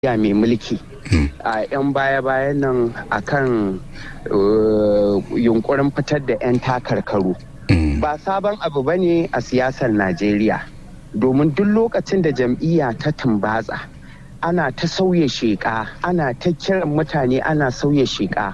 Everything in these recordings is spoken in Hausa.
ya mai mulki a 'yan baya-bayan nan akan yunkurin fitar da 'yan takarkaru ba sabon abu ba ne a siyasar najeriya domin duk lokacin da jam'iyya ta tumbatsa ana ta sauya sheƙa ana ta kiran mutane ana sauya sheƙa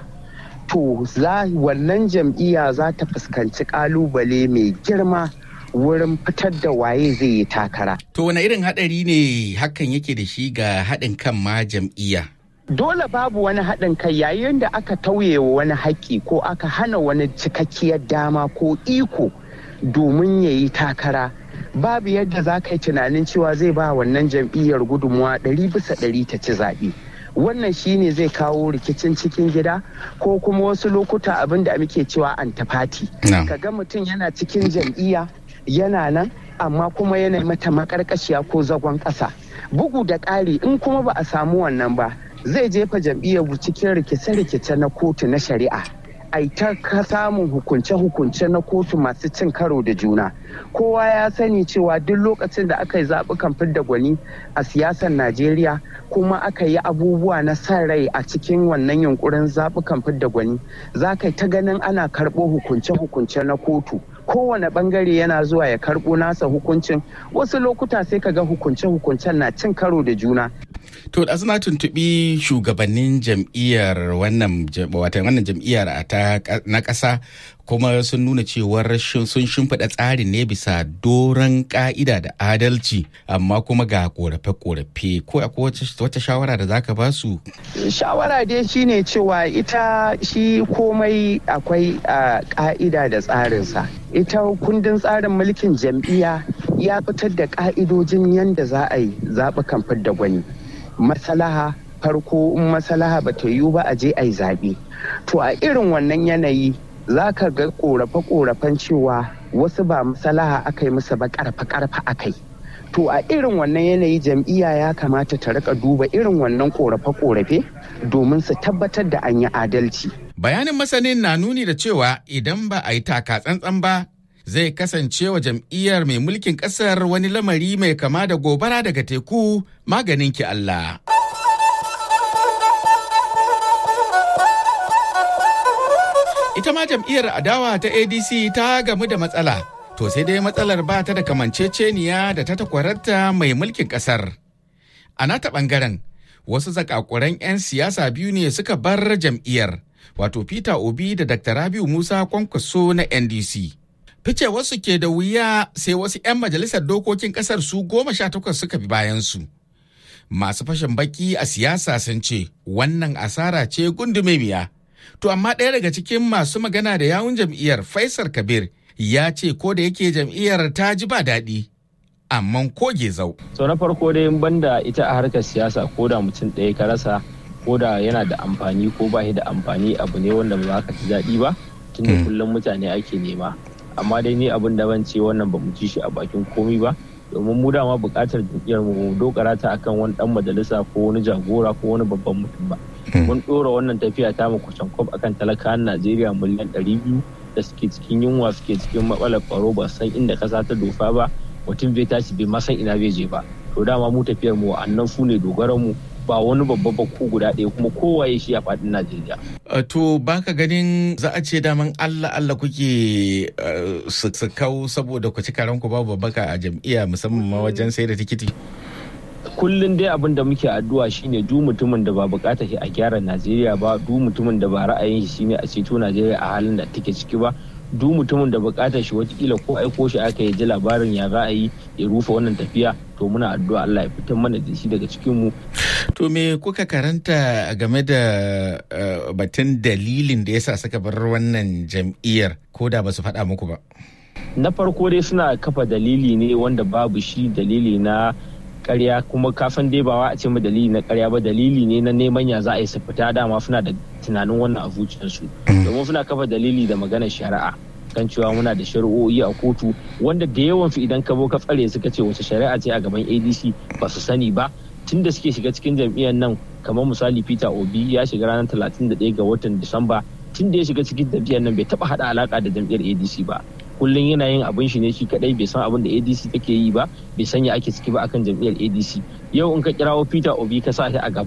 to wannan jam'iyya za ta fuskanci ƙalubale mai girma wurin fitar da waye zai yi takara. To wane irin haɗari ne hakan yake da shi ga haɗin kan ma jam'iyya? Dole babu wani haɗin kai yayin da aka tauye wa wani haƙƙi ko aka hana wani cikakkiyar dama ko iko domin ya yi takara. Babu yadda za ka yi tunanin cewa zai ba wannan jam'iyyar gudunmuwa ɗari bisa ɗari ta ci zaɓe. Wannan shine zai kawo rikicin cikin gida ko kuma wasu lokuta abin da muke cewa antafati. Ka ga mutum yana cikin jam'iyya yana nan amma kuma yana mata makarkashiya ko zagon ƙasa bugu da ƙari in kuma ba a samu wannan ba zai jefa jam'iyyar cikin rikice-rikice na kotu na shari'a ai ta samun hukunce-hukunce na kotu masu cin karo da juna kowa ya sani cewa duk lokacin da aka yi zaɓukan fidda gwani a siyasar najeriya kuma aka yi abubuwa na san rai a cikin wannan yunkurin zaɓukan fidda gwani za ka ta ganin ana karɓo hukunce-hukunce na kotu kowane bangare yana zuwa ya karɓo nasa hukuncin wasu lokuta sai ka ga hukunce-hukuncen na cin karo da juna To da suna tuntuɓi shugabannin jam'iyyar wannan watan wannan jam'iyyar na ƙasa kuma sun nuna cewar sun shimfiɗa tsarin ne bisa doron ƙa'ida da adalci amma kuma ga ƙorafe-ƙorafe ko akwai wata shawara da zaka ba su? Shawara dai shine cewa ita shi komai akwai ƙa'ida da tsarinsa. Ita kundin tsarin mulkin jam'iyya ya fitar da ƙa'idojin yadda za a yi zaɓukan fidda gwani. masalaha farko in masalaha ba ta yiwu ba a je a yi zaɓe to a irin wannan yanayi za ka ga ƙorafe-ƙorafen cewa wasu ba masalaha aka yi musu ba ƙarfa-ƙarfa aka yi to a irin wannan yanayi jam'iyya ya kamata ta rika duba irin wannan ƙorafe-ƙorafe domin su tabbatar da an yi adalci bayanin masanin na nuni da cewa idan ba a yi taka tsantsan ba zai kasance wa jam'iyyar mai mulkin kasar wani lamari mai kama da gobara daga teku maganin ki Allah. Ita ma jam'iyyar adawa ta ADC ta gamu da matsala, to sai dai matsalar ba ta da kamanceceniya da ta takwararta mai mulkin kasar. A nata ɓangaren, wasu zakakuran 'yan siyasa biyu ne suka bar jam'iyyar, wato Peter Obi da Dr. Rabiu Musa Kwankwaso na NDC. fice wasu ke da wuya sai wasu 'yan majalisar dokokin kasar su goma sha takwas suka bi bayansu. Masu fashin baki a siyasa sun ce wannan asara ce gundumemiya. To amma ɗaya daga cikin masu magana da yawun jam'iyyar Faisal Kabir ya ce ko da yake jam'iyyar ta ji ba daɗi. Amma ko zau. So na farko dai banda ita a harkar siyasa ko da mutum ɗaya ka rasa ko da yana da amfani ko ba da amfani abu ne wanda ba ka ji daɗi ba tunda kullum mutane ake nema. amma dai ni abin da ban ce wannan ba mu ci shi a bakin komi ba domin mu dama buƙatar jam'iyyar mu dokara ta akan wani dan majalisa ko wani jagora ko wani babban mutum ba mun ɗora wannan tafiya ta mu kwacen kwab akan talakawan Najeriya miliyan ɗari biyu da suke cikin yunwa suke cikin matsalar tsaro ba san inda ƙasa ta dofa ba mutum bai tashi bai ma san ina bai je ba to dama mu tafiyar mu wa'annan su ne dogaran mu ba wani babba ba ko guda ɗaya kuma kowaye shi a faɗin Najeriya. To baka ganin za a ce daman Allah Allah kuke su kau saboda ku ci karanku babu babbaka a jam'iyya musamman ma wajen sai da tikiti. Kullum dai abin da muke addu'a shine du mutumin da ba bukata shi a gyara Najeriya ba du mutumin da ba ra'ayin shi shine a ceto Najeriya a halin da take ciki ba duk mutumin da bukatar shi watakila ko aiko shi aka yi ji labarin ya za a yi ya rufe wannan tafiya to muna addu'a Allah ya fitar mana da shi daga cikin mu to me kuka karanta game da batun dalilin da yasa suka bar wannan jam'iyyar ko da ba su faɗa muku ba na farko dai suna kafa dalili ne wanda babu shi dalili na karya kuma kafin dai ba a ce mu dalili na karya ba dalili ne na neman ya za a yi su fita dama suna da tunanin wannan a zuciyarsu domin suna kafa dalili da maganar shari'a kan cewa muna da shari'o'i a kotu wanda da yawan su idan ka zo ka tsare suka ce wace shari'a ce a gaban adc ba su sani ba tun da suke shiga cikin jam'iyyar nan kamar misali peter obi ya shiga ranar 31 ga watan disamba tun da ya shiga cikin jam'iyyar nan bai taba hada alaka da jam'iyyar adc ba kullum yana yin abin shi ne shi kadai bai san abin da adc take yi ba bai sanya ake ciki ba akan jam'iyyar adc yau in ka kirawo peter obi ka sa shi a gaba